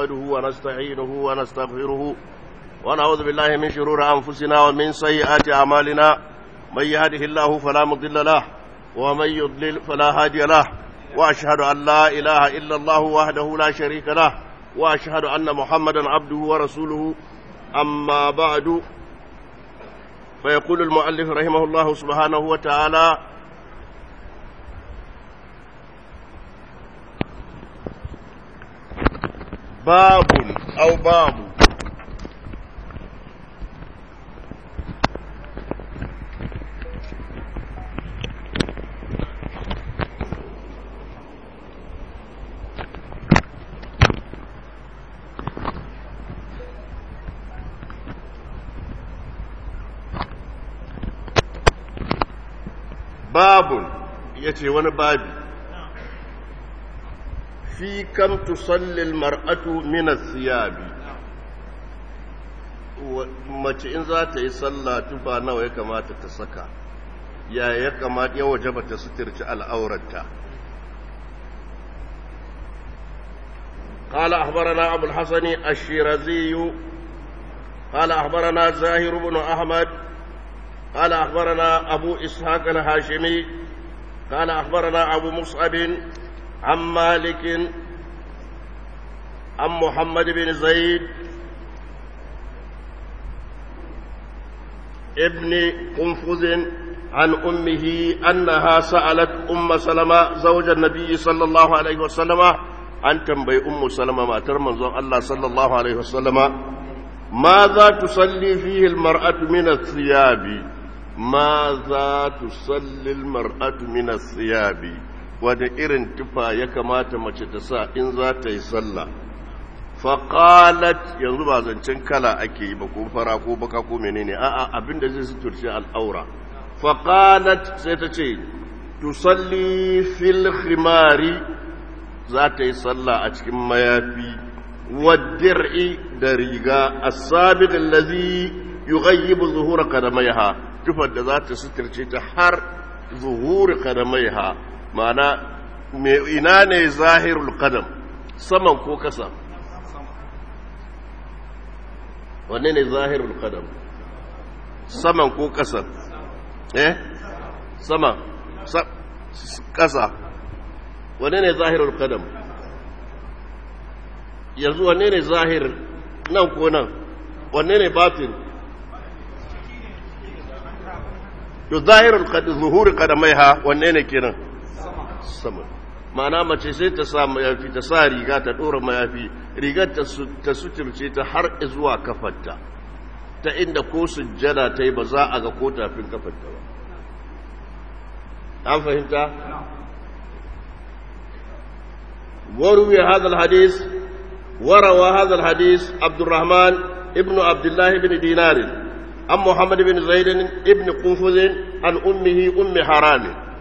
نحمده ونستعينه ونستغفره ونعوذ بالله من شرور أنفسنا ومن سيئات أعمالنا من يهده الله فلا مضل له ومن يضلل فلا هادي له وأشهد أن لا إله إلا الله وحده لا شريك له وأشهد أن محمدا عبده ورسوله أما بعد فيقول المؤلف رحمه الله سبحانه وتعالى باب أو باب babun ya ce wani babi fi kam tusallil mar'atu minas siyabi mace in za ta yi sallah tufa nawa ya kamata ta saka ya ya kamata ya wajaba ta suturci al'aurarta قال أخبرنا أبو الحسن الشيرازي قال أخبرنا زاهر بن أحمد قال أخبرنا أبو إسحاق الهاشمي قال أخبرنا أبو مصعب عن مالك عن محمد بن زيد ابن قنفذ عن أمه أنها سألت أم سلمة زوج النبي صلى الله عليه وسلم أن تنبي أم سلمة ما ترمز الله صلى الله عليه وسلم ماذا تصلي فيه المرأة من الثياب ماذا تصلي المرأة من الثياب wani irin tufa ya kamata mace ta sa in za ta yi sallah faƙalat yanzu ba zancen kala ake yi ba ko fara ko baka ko menene a'a abin da zai suturce al'aura faƙalat sai ta ce tusalli fil khimari za ta yi sallah a cikin mayafi wadir'i da riga as-sabiq allazi yughayyibu zuhura qadamaiha tufar da za ta suturce ta har zuhuri qadamaiha ma'ana ina ne zahirul qadam saman ko kasa wanne ne zahirul qadam saman ko kasa eh sama kasa wanne ne zahirul qadam yanzu wanne ne zahir nan ko nan wanne ne batin to zahirul qadam zuhuri qadamaiha wanne ne kenan sama ma'ana mace sai ta sa mayafi ta sa riga ta ɗora mayafi rigar ta suturce ta har zuwa kafarta ta inda ko sujjada ta yi ba za a ga ko tafin kafarta ba an fahimta وروي هذا الحديث وروى هذا الحديث عبد الرحمن ابن عبد الله بن دينار عن محمد بن زيد ابن قنفذ عن أمه أم حرام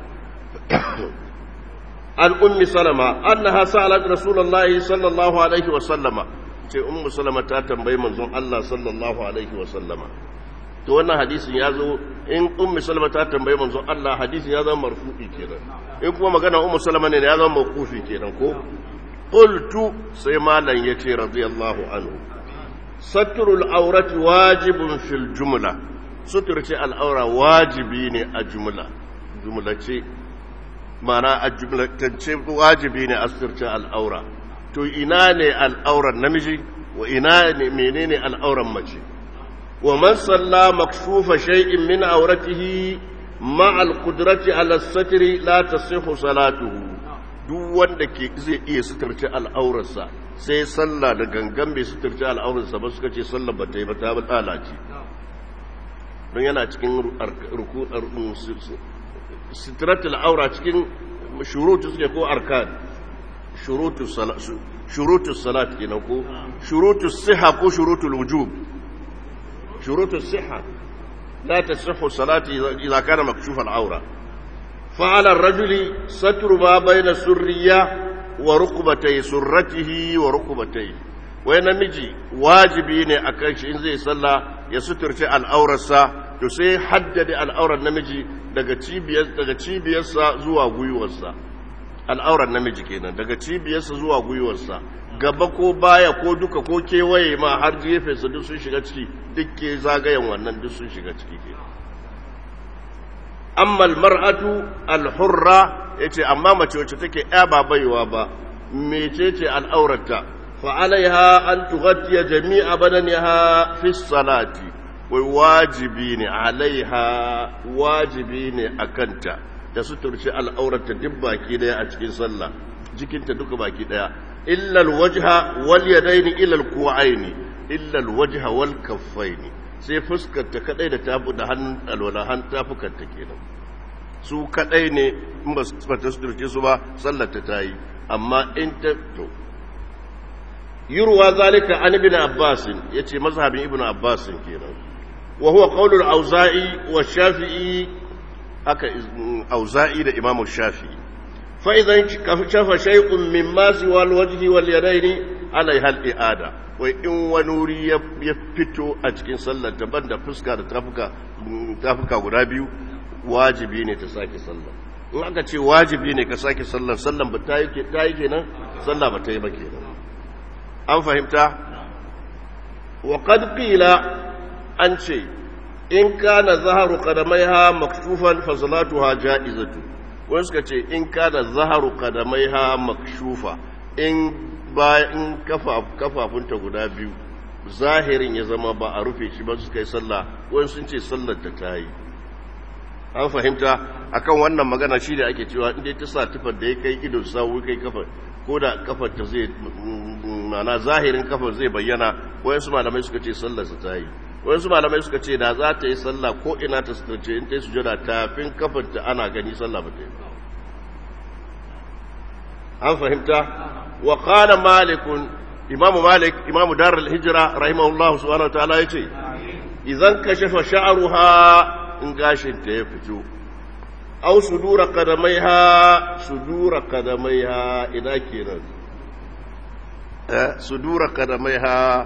عن أم سلمة أنها سألت رسول الله صلى الله عليه وسلم ce ummu salama ta tambayi manzon Allah sallallahu alaihi wa sallama to wannan hadisin ya zo in ummu salama ta tambayi manzon Allah hadisin ya zama marfu'i kenan in kuma magana ummu salama ne ya zama mawqufi kenan ko qultu sai malan yace radiyallahu anhu satrul awrati wajibun fil jumla suturce al'aura wajibi ne a jumla jumla ce mana a jumlatance wajibi ne a suturce al'aura to ina ne al'auran namiji wa ina ne menene al'auran mace wa man salla makfufa shay'in min auratihi ma al-qudrati ala satri la tasihhu salatuhu duk wanda ke zai iya suturce al'aurarsa sai sallah da gangan bai suturce al'aurarsa ba suka ce sallah ba ta yi ba ta ba lalace don yana cikin ruku sitiratul aura cikin shurutu suke ko arkan shurutu salat kenan ko shurutu siha ko shurutul wujub shurutu siha la tasihhu salati idza kana makshuf al-aura fa'ala ar-rajuli satru ma bayna surriya wa rukbatay surratihi wa rukbatay wai namiji wajibi ne akan shi in zai sallah ya suturce al'aurarsa to sai haddade al'aurar namiji daga cibiyar daga cibiyarsa zuwa gwiwarsa al'aurar namiji kenan daga cibiyarsa zuwa gwiwarsa gaba ko baya ko duka ko kewaye ma har gefensa duk sun shiga ciki duk ke zagayen wannan duk sun shiga ciki ke amma almar'atu alhurra yace amma mace wacce take ya ba baiwa ba mecece al'aurata fa alaiha an tughatiya jami'a badaniha fi salati wai wajibi ne alaiha wajibi ne akanta da suturci al'aurata duk baki daya a cikin sallah jikinta duka baki daya illa alwajha wal yadaini ila alku'aini illa alwajha wal kaffaini sai fuskar ta kadai da tafu da hannun alwala han tafukan ta kenan su kadai ne in ba su ta suturce su ba sallar ta tayi amma in ta to yurwa zalika an ibn abbas yace mazhabin ibn abbas kenan wa huwa qawlul auza'i wa shafi'i haka auza'i da imamu shafi'i fa idan shafa shay'un mimma siwa alwajhi wal yadaini alaiha al-i'ada wai in wani wuri ya fito a cikin sallar daban da fuska da tafuka tafuka guda biyu wajibi ne ta sake sallar in aka ce wajibi ne ka sake sallar sallar ba ta yi kenan sallar ba ta yi ba kenan an fahimta wa qad qila an ce in kana zaharu qadamaiha maktufan fa salatuha ja'izatu wani suka ce in kana zaharu qadamaiha makshufa in bayan kafafunta guda biyu zahirin ya zama ba a rufe shi ba suka yi sallah wani sun ce sallar ta ta yi an fahimta akan wannan magana shi da ake cewa inda ta sa tufar da ya kai idon sawu kai kafar ko da kafar ta zai mana zahirin kafar zai bayyana wayansu malamai suka ce sallar ta yi wayansu malamai suka ce da za ta yi sallah ko ina ta sutarce in ta yi sujada tafin kafar ta ana gani sallah ba ta yi an fahimta wa qala malikun imamu malik imamu darul hijra rahimahullah subhanahu wa ta'ala yace idan kashafa sha'ruha in gashinta ya fito au sudura kadamaiha sudura kadamaiha ina kenan eh sudura kadamaiha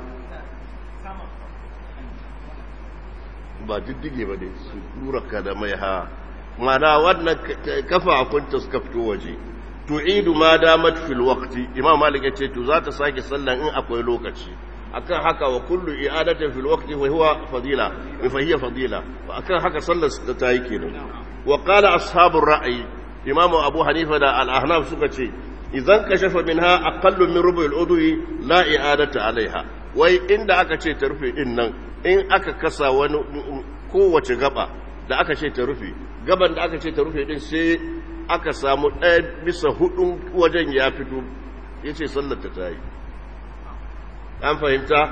ba diddige ba ne sudura kadamaiha mana wannan kafafunta suka fito waje tu'idu ma damat fil waqti imam malik ya ce to za ta sake sallan in akwai lokaci akan haka wa kullu i'adatin fil waqti wa huwa fadila fa hiya fadila akan haka sallar ta tayi kenan wa qala ashabur ra'yi imamu abu hanifa da al-ahnaf suka ce idan kashafa minha aqallu min rubu al-udwi la i'adata alaiha wai inda aka ce ta rufe din nan in aka kasa wani kowace gaba da aka ce ta rufe gaban da aka ce ta rufe din sai aka samu ɗaya bisa hudun wajen ya fito yace sallar ta tayi an fahimta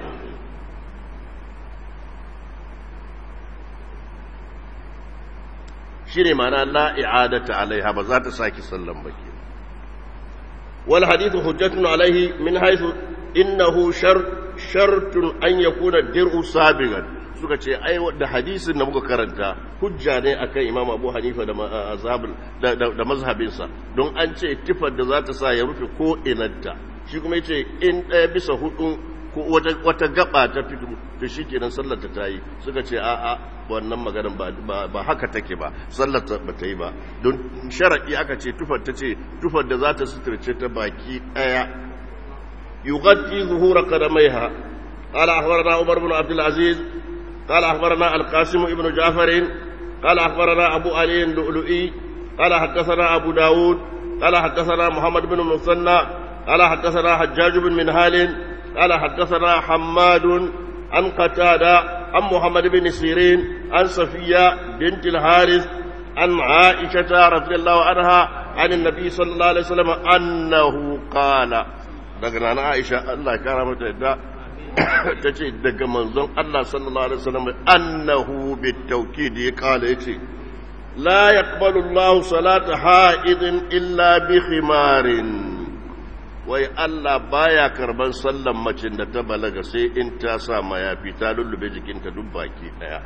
shi ne mana la'i'adata alaiha ba za ta sake sallan baki wal hadithu hujjatun alaihi min haithu innahu shartun an yakuna dir'u sabigan suka ce ai da hadisin da muka karanta hujja ne akan imam abu hanifa da da mazhabinsa don an ce tifar da za ta sa ya rufe ko inanta shi kuma yace in ɗaya bisa hudu ko wata gaba ta fito to shikenan sallar ta tayi suka ce a a wannan maganar ba ba haka take ba sallar ta ba ta yi ba don sharadi aka ce tufar ta ce tufar da za ta suturce ta baki ɗaya yughatti zuhura qadamaiha قال أخبرنا عمر بن عبد العزيز قال أخبرنا القاسم ابن جعفر قال أخبرنا أبو علي اللؤلؤي قال حدثنا أبو داود قال حدثنا محمد بن المثنى قال حدثنا حجاج بن منهال قال حدثنا حماد عن قتادة عن محمد بن سيرين عن صفية بنت الحارث عن عائشة رضي الله عنها عن النبي صلى الله عليه وسلم أنه قال daga Aisha Allah ya kara mata yadda ta ce daga manzon Allah sallallahu alaihi wasallam annahu bitawkid ya kala yace la yaqbalu Allahu salata ha'idin illa bi khimarin wai Allah baya karban sallan macin da ta balaga sai in ta sa mayafi ta lullube jikinta duk baki daya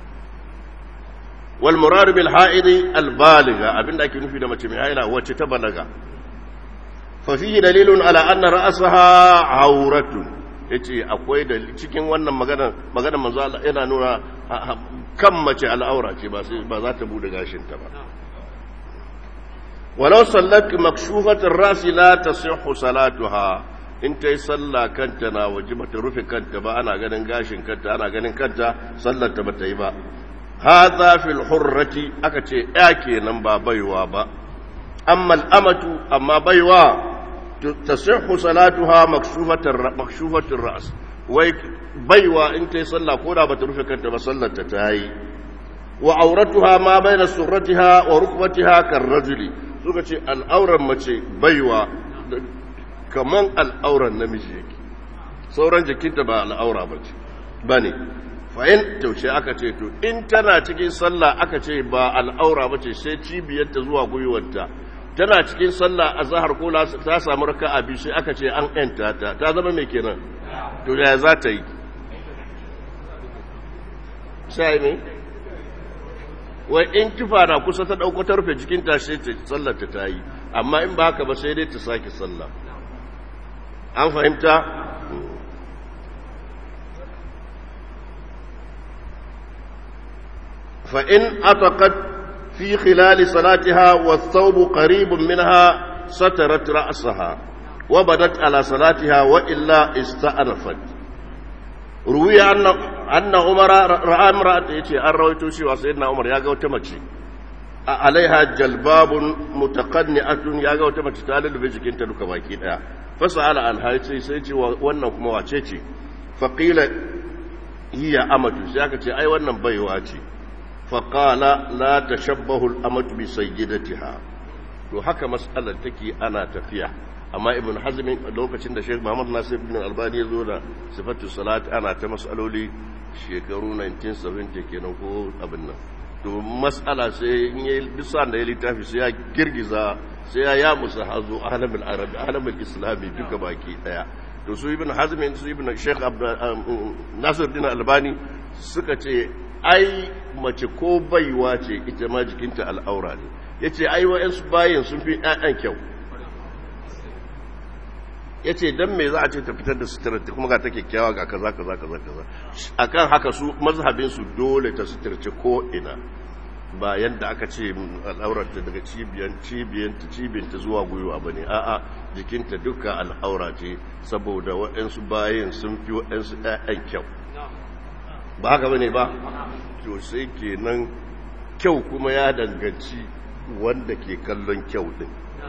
wal murad bil ha'idi al baliga abinda ake nufi da mace mai haila wacce ta balaga fa fihi dalilun ala anna ra'saha auratun yace akwai da cikin wannan magana magana manzo Allah yana nuna kan mace al'aura ce ba sai ba za ta bude gashin ta ba walau sallat makshufat ar-ras la tasihhu salatuha in ta yi sallah kanta na waje bata rufe kanta ba ana ganin gashin kanta ana ganin kanta sallar ta bata yi ba hadha fil hurrati aka ce ya kenan ba baiwa ba amma al'amatu amma baiwa tasihhu salatuha makshufatar makshufatir ra's wai baiwa in ta yi sallah ko da bata rufe kanta ba sallar ta tayi wa auratuha ma baina surratiha wa rukbatiha karrajuli suka ce al'auran mace baiwa kaman al'auran namiji yake sauran jikinta ba al'aura bace bane fa in taushe aka ce to in tana cikin sallah aka ce ba al'aura bace sai cibiyarta zuwa gwiwarta tana cikin sallah azhar ko ta samu raka'a biyu sai aka ce an yanta ta ta zama mai kenan to ya za ta yi sai mai wai in kifa na kusa ta ɗauko ta rufe jikin ta sai ta sallar ta ta yi amma in ba haka ba sai dai ta sake sallah an fahimta fa in ataqat fi khilal salatiha wa thawb qarib minha satarat ra'saha wa badat ala salatiha wa illa ista'rafat ruwiya anna umara ra'a imra'ata yace an rawaito cewa sayyidina umar ya ga wata mace a alaiha jalbabun mutaqanni'atun ya ga wata mace ta lulube jikinta duka baki daya fasala an haice sai ce wannan kuma wace ce fa qila hiya amatu sai aka ce ai wannan baiwa ce fa qala la tashabbahu al-amatu bi sayyidatiha to haka mas'alar take ana tafiya amma ibn hazmin lokacin da sheikh muhammad nasir ibn albani ya zo da sifatu salat ana ta mas'aloli shekaru 1970 kenan ko abin nan to mas'ala sai in yi bisa da ya littafi sai ya girgiza sai ya ya musu hazo alamul arabi alamul islami duka baki daya to su ibn hazmin su ibn sheikh nasir ibn albani suka ce ai mace ko baiwa ce ita ma jikinta al'aura ne yace ai wa'ansu bayin sun fi ƴaƴan kyau ya ce don me za a ce ta fitar da suturarta kuma ga ta kyakkyawa ga kaza kaza kaza kaza akan haka su mazhabinsu dole ta suturce ko ina ba yadda aka ce al'aurarta daga cibiyan cibiyanta cibiyanta zuwa gwiwa ba ne a'a jikinta duka al'aura ce saboda waɗansu bayan sun fi waɗansu ɗayan kyau ba haka ba ne ba to sai kenan kyau kuma ya danganci wanda ke kallon kyau ɗin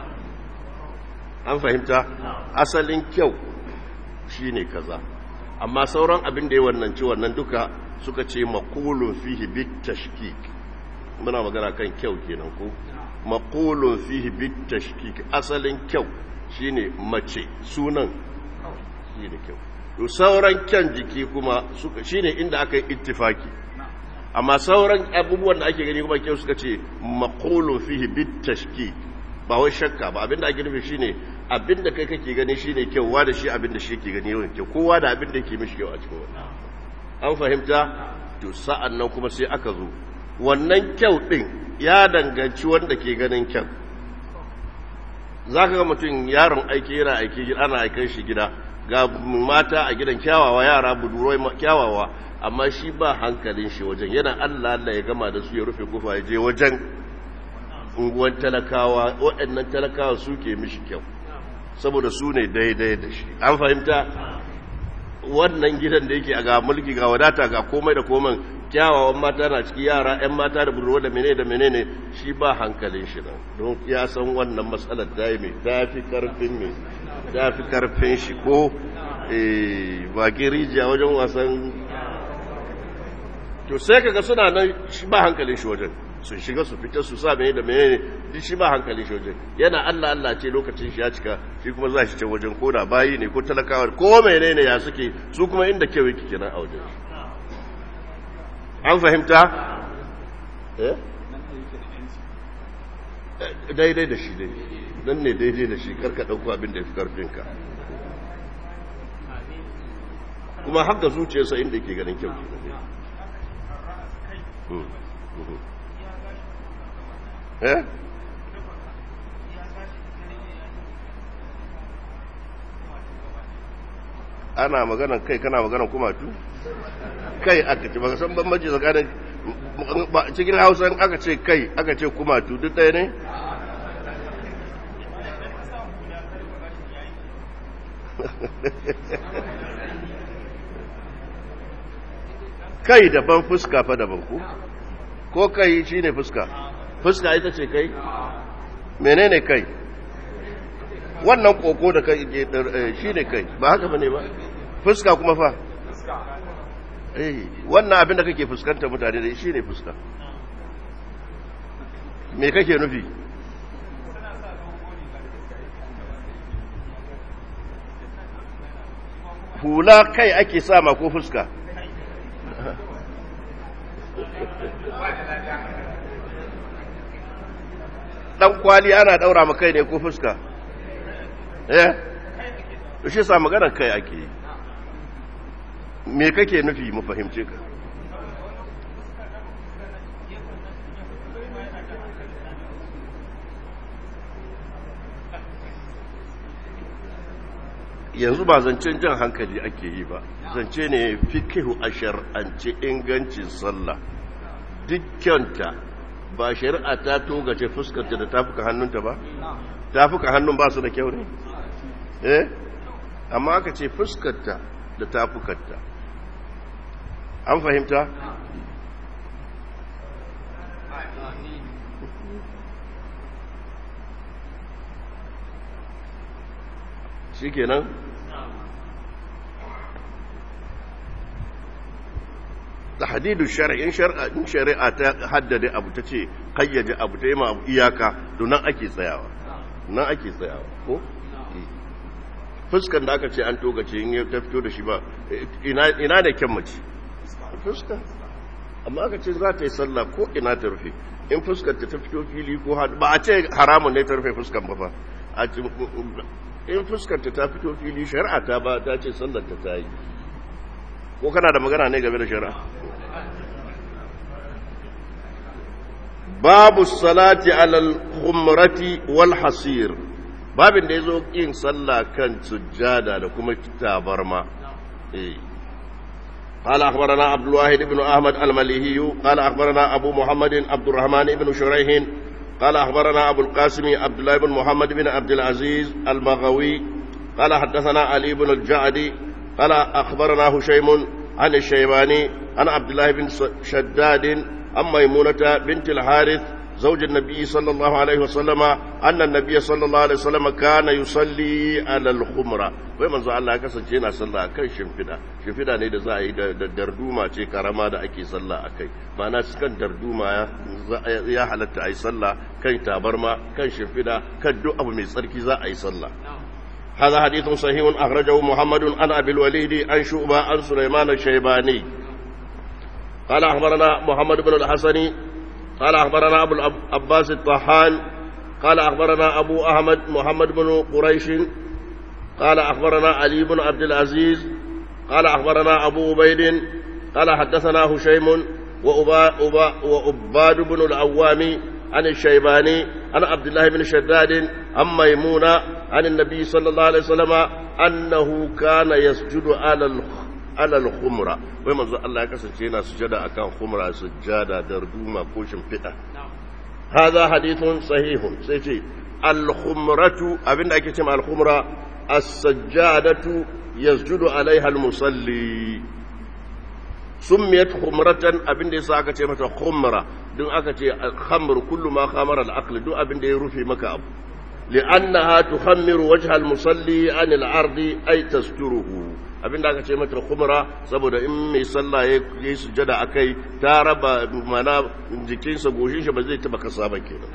an fahimta asalin kyau shine kaza amma sauran abin da ya wannan ci wannan duka suka ce maqulun fihi bit tashkik muna magana kan kyau kenan ko maqulun fihi bit tashkik asalin kyau shine mace sunan shine kyau to sauran kyan jiki kuma suka shine inda aka yi ittifaki amma sauran abubuwan da ake gani kuma kyau suka ce maqulun fihi bit tashkik ba wai shakka ba abinda ake nufi shine abinda kai kake gani shine kyau wa da shi abinda shi yake gani yawan kyau kowa da abinda yake mishi kyau a cikin wannan an fahimta to sa'an nan kuma sai aka zo wannan kyau din ya danganci wanda ke ganin kyau zaka ga mutum yaron aiki yana aiki ana aikan shi gida ga mata a gidan kyawawa yara buduroi kyawawa amma shi ba hankalin shi wajen yana Allah Allah ya gama da su ya rufe kofa ya je wajen unguwan talakawa waɗannan talakawa suke mishi kyau saboda su ne daidai da shi an fahimta wannan gidan da yake a ga mulki ga wadata ga komai da komai kyawawan mata na ciki yara 'yan mata da budurwa da menene da menene shi ba hankalin shi nan don ya san wannan matsalar ta yi mai tafi karfin mai tafi karfin shi ko bakin rijiya wajen wasan to sai kaga suna nan shi ba hankalin shi wajen sun shiga su fita su sa mene da menene duk shi ba hankali shi wajen yana Allah Allah ce lokacin shi ya cika shi kuma za shi ce wajen ko da bayi ne ko talakawa ko menene ya suke su kuma inda kyau yake kenan a wajen an fahimta eh daidai da shi dai nan ne daidai da shi karka dauko abin da ya fi karfinka kuma haka zuciyarsa inda yake ganin kyau kenan eh ana maganan kai kana maganan kumatu kai aka ce baka san bambanci tsakanin cikin hausa aka ce kai aka ce kumatu duk ɗaya ne kai daban fuska fa daban ku ko kai shine fuska fuska ita ce kai menene kai wannan koko da kai shine kai ba haka bane ba fuska kuma fa eh wannan abin da kake fuskanta mutane da shine fuska me kake nufi hula kai ake sama ko fuska dan kwali ana daura ma kai ne ko fuska eh shi sa magana kai ake yi me kake nufi mu fahimce ka yanzu ba zancen jan hankali ake yi ba zance ne fikihu a shar'ance ingancin sallah dukkanta ba shari'a ta togace fuskarta da tafuka hannunta ba tafuka hannun ba su da kyau ne eh amma aka ce fuskarta da tafukarta an fahimta shi kenan tahdidu shar'in shar'in shari'a ta haddade abu ta ce kayyaje abu ta yi ma abu iyaka to nan ake tsayawa nan ake tsayawa ko fuskan da aka ce an togace in ta fito da shi ba ina da kyan mace fuska amma aka ce za ta yi sallah ko ina ta rufe in fuskar ta fito fili ko ba a ce haramun ne ta rufe fuskan ba fa in fuskar ta fito fili shari'a ta ba ta ce sallar ta ta yi ko kana da magana ne game da shari'a babu salati alal khumrati wal hasir babin da yazo yin sallah kan sujjada da kuma tabarma eh قال أخبرنا عبد الواحد بن أحمد المليهي قال أخبرنا أبو محمد عبد الرحمن بن شريح قال أخبرنا أبو القاسم عبد الله بن محمد بن عبد العزيز المغوي قال حدثنا علي بن الجعدي قال أخبرنا هشيم عن الشيباني عن عبد الله بن شداد عن ميمونة بنت الحارث زوج النبي صلى الله عليه وسلم أن النبي صلى الله عليه وسلم كان يصلي على الخمرة wai manzo Allah ya kasance yana sallah akan shimfida shimfida ne da za a yi da darduma ce karama da ake sallah akai ma'ana kan darduma ya halatta a yi sallah kan tabarma kan shimfida kan duk abu mai tsarki za a yi sallah هذا حديث صحيح أخرجه محمد عن أبي الوليد عن شعبة عن سليمان الشيباني قال أخبرنا محمد بن الحسن قال أخبرنا أبو العباس الطحان قال أخبرنا أبو أحمد محمد بن قريش قال أخبرنا علي بن عبد العزيز قال أخبرنا أبو عبيد قال حدثنا هشيم وأباد بن العوام عن الشيباني عن عبد الله بن شداد عن ميمونة عن النبي صلى الله عليه وسلم أنه كان يسجد على على الخمرة وما زال الله كسجينا سجد أكان خمرة سجادة دردومة كوشم فئة هذا حديث صحيح سيتي الخمرة أبن أكتم الخمرة السجادة يسجد عليها المصلي سميت خمرة أبن دي ساكة متى خمرة دون أكتي الخمر كل ما خمر العقل دون أبن دي رفي مكاب لأنها تخمر وجه المصلي عن العرض أي تستره abinda aka ce mata khumra saboda in mai sallah ya yi sujada akai ta raba mana jikinsa goshin shi ba zai taba kasa ba kenan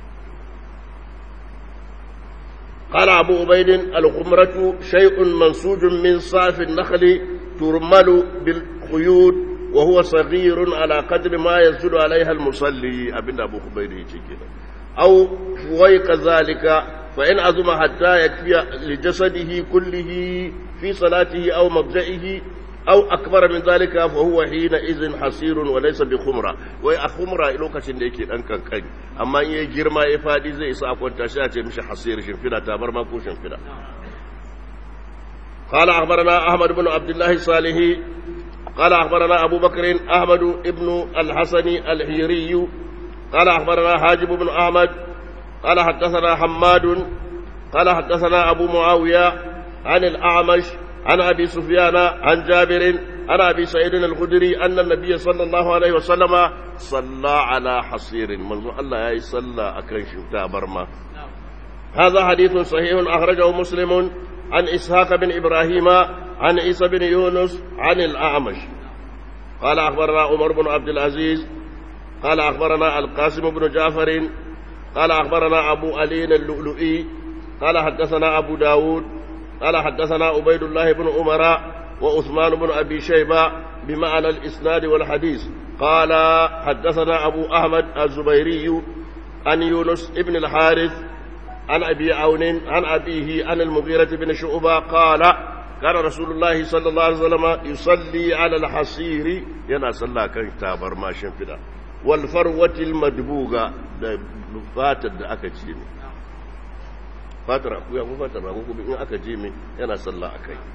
قال أبو عبيد الخمرة شيء منسوج من صاف النخل ترمل بالخيوط وهو صغير على قدر ما يسجد عليها المصلي أبن أبو عبيد يجي أو فويق ذلك فإن عظم حتى يكفي لجسده كله في صلاته أو مضجئه أو أكبر من ذلك فهو حينئذ حصير وليس بخمرة وي أخمرة إلو كشن ديكي أنكا كي أما إيه جرما إفادي زي سأكون تشاتي مش حصير شنفنا تابر ما كو شنفنا قال أخبرنا أحمد بن عبد الله الصالحي قال أخبرنا أبو بكر أحمد بن الحسن الحيري قال أخبرنا حاجب بن أحمد قال حدثنا حماد قال حدثنا أبو معاوية عن الأعمش عن أبي سفيان عن جابر عن أبي سعيد الخدري أن النبي صلى الله عليه وسلم صلى على حصير منذ الله يصلى أكن شمتا برما هذا حديث صحيح أخرجه مسلم عن إسحاق بن إبراهيم عن عيسى بن يونس عن الأعمش قال أخبرنا عمر بن عبد العزيز قال أخبرنا القاسم بن جعفر قال أخبرنا أبو علي اللؤلؤي قال حدثنا أبو داود قال حدثنا عبيد الله بن عمر وعثمان بن أبي شيبة بمعنى الإسناد والحديث قال حدثنا أبو أحمد الزبيري عن يونس بن الحارث عن أبي عون عن أبيه عن المغيرة بن شعبة قال كان رسول الله صلى الله عليه وسلم يصلي على الحصير ينا صلى كان تابر ما شنفدا والفروة المدبوغة fatar da aka ce ne fatar akuya ko fatar rago ko in aka je mai yana sallah a kai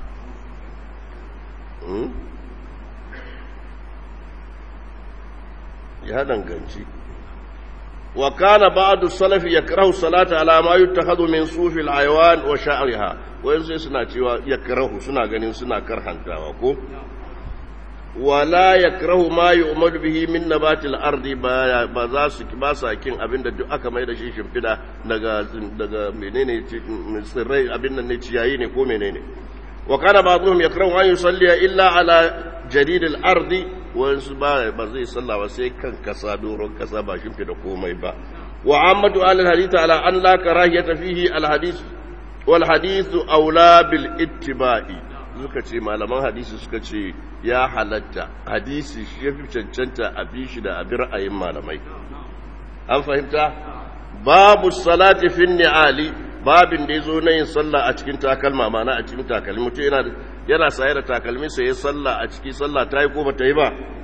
ya danganci wa kana ba'du salaf yakrahu salata ala ma yuttakhadhu min sufil aywan wa sha'riha wayan sai suna cewa yakrahu suna ganin suna karhantawa ko wala yakrahu ma yu'madu bihi min nabatil ardi ba ba za su ba sa kin abinda duk aka mai da shi shimfida daga daga menene tsirrai abin nan ne ciyayi ne ko menene wa kana ba'dhum yakrahu an yusalli illa ala jadid al ardi wa ba ba zai salla ba sai kan kasa doron kasa ba shimfida komai ba wa ammatu al hadith ala an la karahiyata fihi al hadith wal hadith aula bil ittiba'i suka ce malaman hadisi suka ce ya halatta hadisi shi ya fi cancanta a bi shi da abin ra'ayin malamai an fahimta babu salati fin ni'ali babin da ya zo na yin sallah a cikin takalma mana a cikin takalmi mutum yana yana saye da takalmi sai ya sallah a ciki sallah ta yi ko ba ta yi ba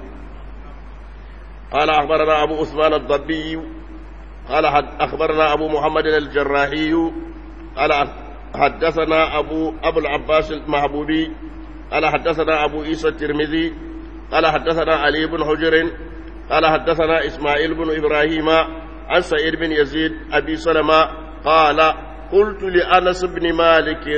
قال أخبرنا أبو عثمان الضبي قال أخبرنا أبو محمد الجراحي قال حدثنا أبو أبو العباس المحبوبي قال حدثنا أبو عيسى الترمذي قال حدثنا علي بن حجر قال حدثنا إسماعيل بن إبراهيم عن سعيد بن يزيد أبي سلمة قال قلت لأنس بن مالك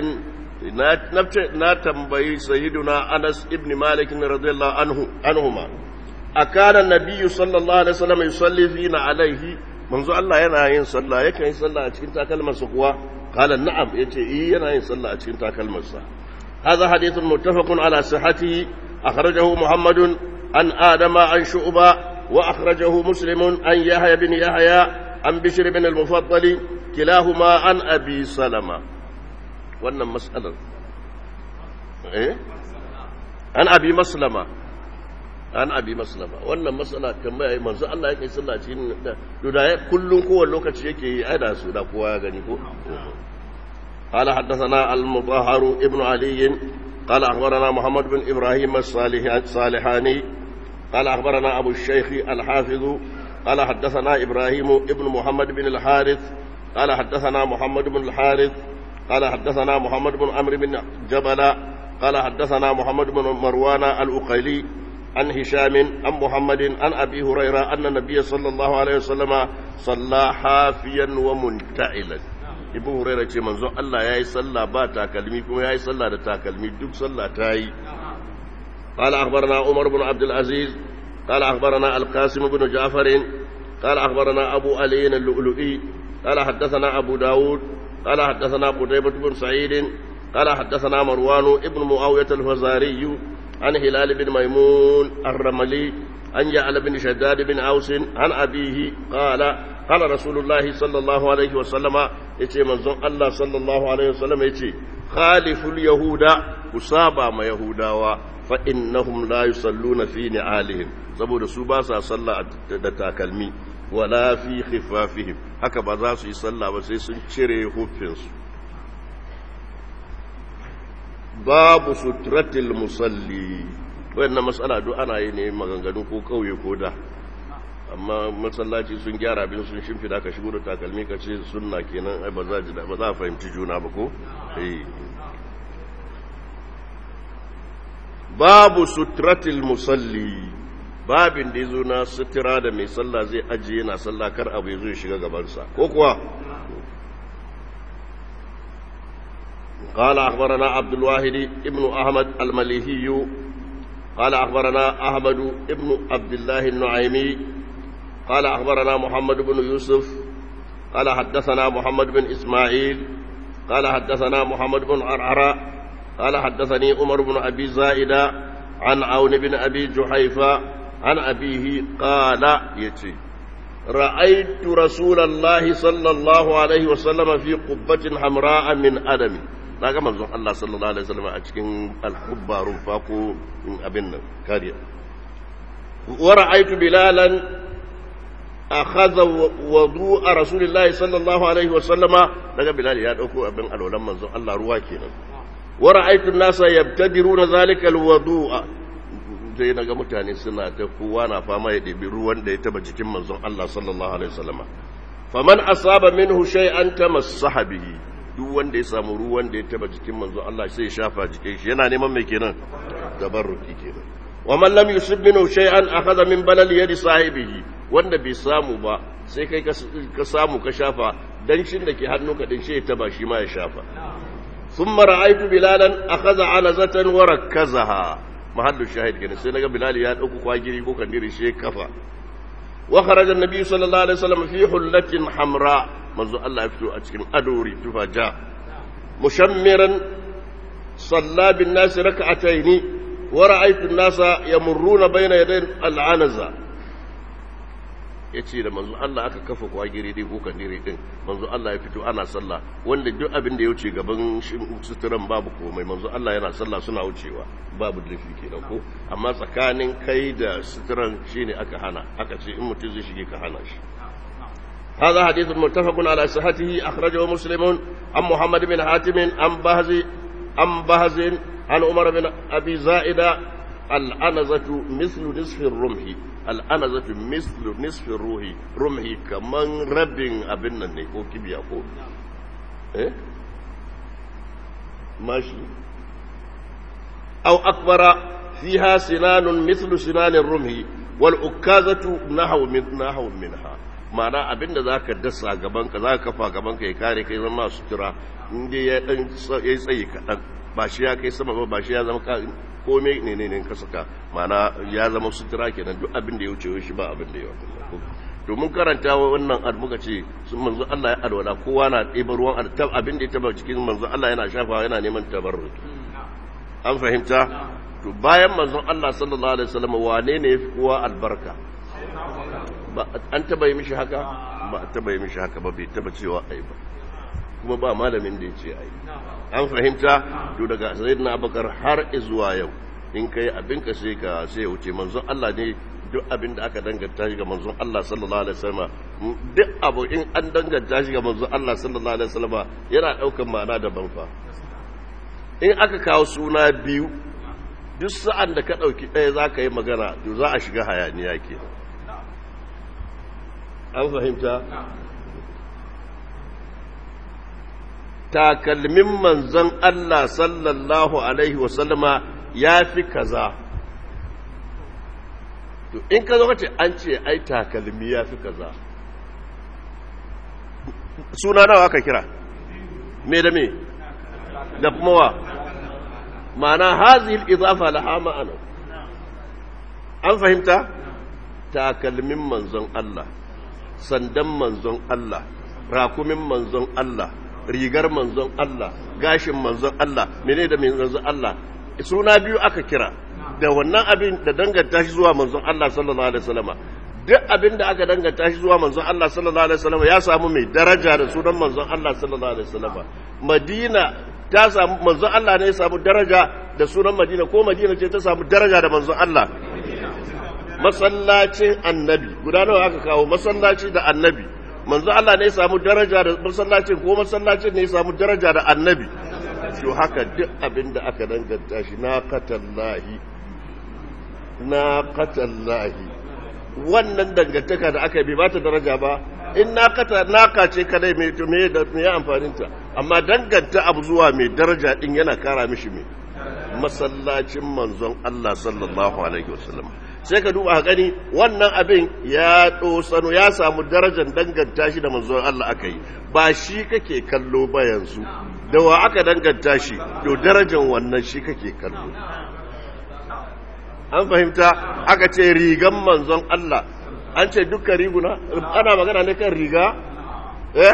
نتنبي سيدنا أنس بن مالك رضي الله عنه عنهما أكان النبي صلى الله عليه وسلم يصلي فينا عليه منذ الله ينا صلى يكن يصلى أتكين تاكلمة سقوى قال نعم يتي إيه ينا يصلى أتكين تاكلمة هذا حديث متفق على صحته أخرجه محمد عن آدم عن شعبة وأخرجه مسلم عن يحيى بن يحيى عن بشر بن المفضل كلاهما عن أبي سلمة وأن مسألة إيه؟ عن أبي مسلمة an abi maslama wannan matsala tambaya yi manzo Allah yake sallah cikin da da kullun kowane lokaci yake yi aida su da kowa ya gani ko قال حدثنا المطهر ابن علي قال أخبرنا محمد بن إبراهيم الصالحاني قال أخبرنا أبو الشيخ الحافظ قال حدثنا إبراهيم ابن محمد بن الحارث قال حدثنا محمد بن الحارث قال حدثنا محمد بن عمرو بن جبل قال حدثنا محمد بن مروان الأقيلي عن هشام عن محمد عن أبي هريرة أن النبي صلى الله عليه وسلم صلى حافيا ومنتعلا ibn huraira ce manzon Allah yayi sallah ba takalmi kuma yayi sallah da takalmi duk sallah ta yi قال أخبرنا عمر بن عبد العزيز قال أخبرنا القاسم بن جعفر قال أخبرنا أبو علي اللؤلؤي قال حدثنا أبو داود قال حدثنا قتيبة بن سعيد قال حدثنا مروان ابن معاوية الفزاري عن هلال بن ميمون الرملي عن جعل بن شداد بن أوس عن أبيه قال قال رسول الله صلى الله عليه وسلم يتي منزون الله صلى الله عليه وسلم يتي خالف اليهود كسابا ما يهودا فإنهم لا يصلون في نعالهم saboda su ba sa sallah da takalmi wala fi khifafihim haka ba za su yi sallah ba sai sun cire hufinsu babu suturatil musalli wayannan matsala duk ana yi ne maganganu ko kauye ko da amma masallaci sun gyara bin sun shimfida ka shigo da takalmi ka ce sunna kenan ai ba za ba za a fahimci juna ba ko eh babu suturatil musalli babin da yazo na sutura da mai sallah zai ajiye yana sallah kar abu yazo ya shiga gabansa ko kuwa قال أخبرنا عبد الواحد ابن أحمد المليهي قال أخبرنا أحمد ابن عبد الله النعيمي قال أخبرنا محمد بن يوسف قال حدثنا محمد بن إسماعيل قال حدثنا محمد بن عرعر قال حدثني عمر بن أبي زائدة عن عون بن أبي جحيفة عن أبيه قال يتي رأيت رسول الله صلى الله عليه وسلم في قبة حمراء من أدم na ga manzon Allah sallallahu alaihi wasallam a cikin al-hubba rumfa ko abin nan kariya wa ra'aytu bilalan akhadha wudu'a rasulillahi sallallahu alaihi wasallam daga bilal ya dauko abin alwalan manzon Allah ruwa kenan wa ra'aytu an-nasa yabtadiruna zalika al-wudu'a sai naga mutane suna ta kowa na fama ya ɗebi ruwan da ya taba jikin manzon Allah sallallahu alaihi wasallam faman asaba minhu shay'an tamassaha bihi duk wanda ya samu ruwan da ya taba jikin manzo Allah sai ya shafa jikin shi yana neman mai kenan tabarruki kenan wa man lam yusib minhu shay'an akhadha min balal yadi sahibihi wanda bai samu ba sai kai ka samu ka shafa dan shin da ke hannu ka din shi ya taba shi ma ya shafa thumma ra'aytu bilalan akhadha anazatan wa rakkazaha mahallu shahid kenan sai naga bilal ya dauko kwagiri ko kandiri shi kafa wa kharaja an-nabi sallallahu alaihi wasallam fi hullatin hamra manzo Allah ya fito a cikin adori tufa ja mushammiran salla bin nas rak'ataini wa ra'aytu an-nasa yamurruna bayna yaday al-anaza yace da manzo Allah aka kafa kwagiri dai ko kandiri din manzo Allah ya fito ana sallah wanda duk abin da ya wuce gaban suturan babu komai manzo Allah yana sallah suna wucewa babu lafi kenan ko amma tsakanin kai da suturan shine aka hana aka ce in mutum zai shige ka hana shi هذا حديث متفق على صحته أخرجه مسلم عن محمد بن حاتم عن بهز عن بهز عن عمر بن أبي زائدة الأنزة مثل نصف الرمح الأنزة مثل نصف الروح رمح كمان رب أبن النكو كبيا كو إيه؟ ماشي أو أكبر فيها سنان مثل سنان الرمح والأكازة نحو من نحو منها ma'ana abinda za ka dasa gabanka za ka kafa gabanka ya kare kai zama sutura inda ya dan ya tsaye kaɗan ba shi ya kai sama ba ba shi ya zama komai ne ne ne ka saka ma'ana ya zama sutura kenan duk abin da ya wuce shi ba abin da ya wuce domin karanta wannan almuka ce sun manzo Allah ya alwala kowa na ɗeba ruwan abin da ya taba cikin manzo Allah yana shafawa yana neman tabarruki an fahimta to bayan manzon Allah sallallahu alaihi wasallam wane ne yafi kowa albarka an taba yi mishi haka ba taba yi mishi haka ba bai taba cewa ai ba kuma ba malamin da ya ce ai an fahimta to daga sayyidina abubakar har zuwa yau in kai abin ka sai ka sai ya wuce manzon Allah ne duk abin da aka danganta shi ga manzon Allah sallallahu alaihi wasallam duk abu in an danganta shi ga manzon Allah sallallahu alaihi wasallam yana daukan ma'ana daban fa in aka kawo suna biyu duk sa'an da ka dauki ɗaya za ka yi magana to za a shiga hayaniya kenan an fahimta takalmin manzon Allah sallallahu alaihi wasallama ya fi kaza to in ka zo ce an ce ai takalmi ya fi kaza suna nawa aka kira me da me da kuma wa ma'ana hazihil idafa laha ma'ana an fahimta takalmin manzon Allah sandan manzon Allah rakumin manzon Allah rigar manzon Allah gashin manzon Allah mene da manzon Allah suna biyu aka kira da wannan abin da danganta shi zuwa manzon Allah sallallahu alaihi wasallam duk abin da aka danganta shi zuwa manzon Allah sallallahu alaihi wasallam ya samu mai daraja da sunan manzon Allah sallallahu alaihi wasallam Madina ta samu manzon Allah ne ya samu daraja da sunan Madina ko Madina ce ta samu daraja da manzon Allah masallacin annabi guda nawa aka kawo masallaci da annabi manzo Allah ne ya samu daraja da masallacin ko masallacin ne ya samu daraja da annabi to haka duk abin da aka danganta shi na qatallahi na qatallahi wannan dangantaka da aka bi ba ta daraja ba in na kata naka ce kadai mai to me da me amfanin ta amma danganta abu zuwa mai daraja din yana kara mishi me masallacin manzon Allah sallallahu alaihi wasallam sai ka duba gani wannan abin ya sano ya samu darajar danganta shi da manzon Allah aka yi ba shi kake kallo ba yanzu da wa aka danganta shi to darajar wannan shi kake kallo an fahimta aka ce rigan manzon Allah an ce dukkan riguna ana magana ne kan riga eh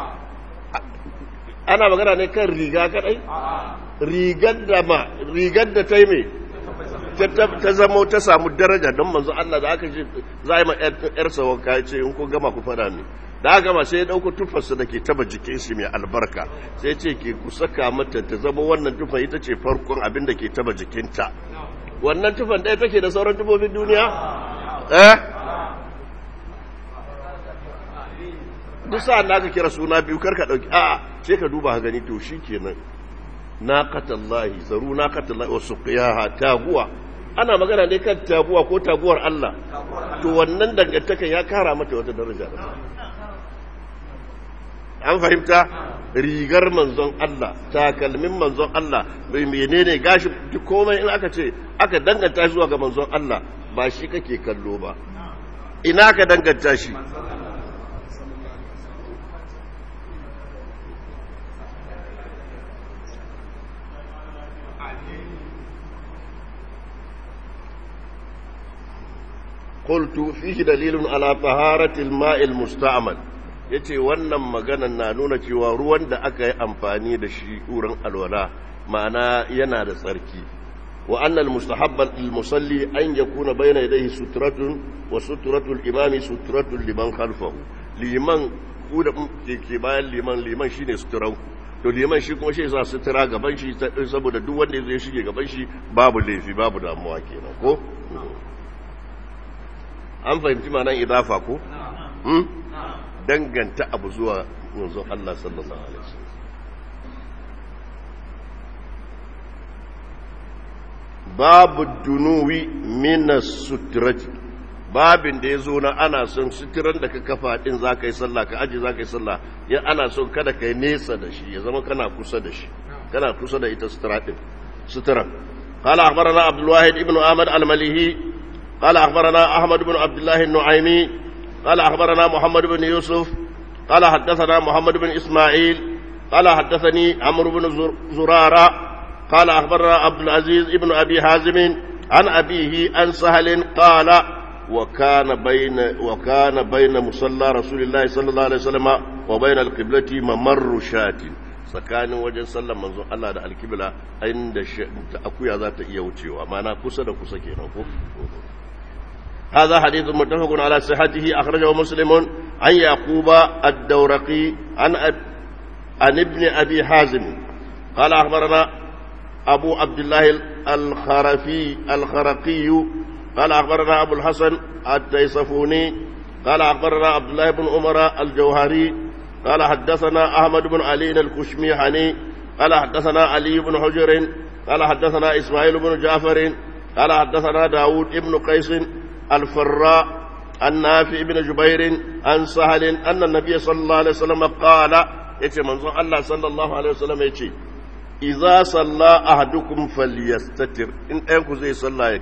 ana magana ne kan riga kadai rigar da ma rigar da ta yi mai ta zama ta samu daraja don manzo Allah da aka ce za a yi ma ‘yarsa wanka ya ce in ku gama ku fada ne da aka gama sai ya ɗauko tufarsa da ke taba jikin shi mai albarka sai ce ke ku saka mata ta zama wannan tufa ita ce farkon abin da ke taba jikinta wannan tufan ɗaya take da sauran tufofin duniya eh duk sa'an da aka kira suna biyu karka ɗauki a'a sai ka duba gani to shi kenan naqatallahi zaru naqatallahi wa suqiyaha taguwa ana magana ne kan taguwa ko taguwar Allah to wannan dangantaka ya kara mata wata daraja an fahimta rigar manzon Allah takalmin manzon Allah menene gashi duk komai in aka ce aka danganta shi zuwa ga manzon Allah ba shi kake kallo ba ina ka danganta shi قلت فيه دليل على طهارة الماء المستعمل yace wannan maganan na nuna cewa ruwan da aka yi amfani da shi wurin alwala ma'ana yana da tsarki wa annal mustahabban lil musalli an yakuna bayna yadayhi sutratun wa sutratul imami sutratun liman khalfahu liman ku da ke bayan liman liman shine suturan to liman shi kuma shi sa sutura gaban shi saboda duk wanda zai shige gaban shi babu laifi babu damuwa kenan ko an fahimci ma'anar idafa ko? danganta abu zuwa manzon Allah sallallahu alaihi wasallam babu dunuwi minas suturati babin da ya zo na ana son suturan da ka kafa din za ka yi sallah ka aji za ka yi sallah ya ana son kada ka yi nesa da shi ya zama kana kusa da shi kana kusa da ita sutura din suturan قال أخبرنا عبد الواحد ابن أحمد المليهي قال أخبرنا أحمد بن عبد الله النعيمي قال أخبرنا محمد بن يوسف قال حدثنا محمد بن إسماعيل قال حدثني عمرو بن زرارة قال أخبرنا عبد العزيز ابن أبي حازم عن أبيه عن سهل قال وكان بين وكان بين مصلى رسول الله صلى الله عليه وسلم وبين القبلة ممر شاة tsakanin wajen sallar manzon Allah da alkibla inda akuya za ta iya wucewa mana kusa da kusa kenan ko هذا حديث متفق على صحته أخرجه مسلم عن يعقوب الدورقي عن أب... عن ابن أبي حازم قال أخبرنا أبو عبد الله الخرفي الخرقي قال أخبرنا أبو الحسن التيصفوني قال أخبرنا عبد الله بن عمر الجوهري قال حدثنا أحمد بن علي الكشميحني قال حدثنا علي بن حجر قال حدثنا إسماعيل بن جعفر قال حدثنا داود بن قيس الفراء عن نافع بن جبير عن سهل أن النبي صلى الله عليه وسلم قال يتي منظر الله صلى الله عليه وسلم يتي إذا صلى أحدكم فليستتر إن أنكو زي صلى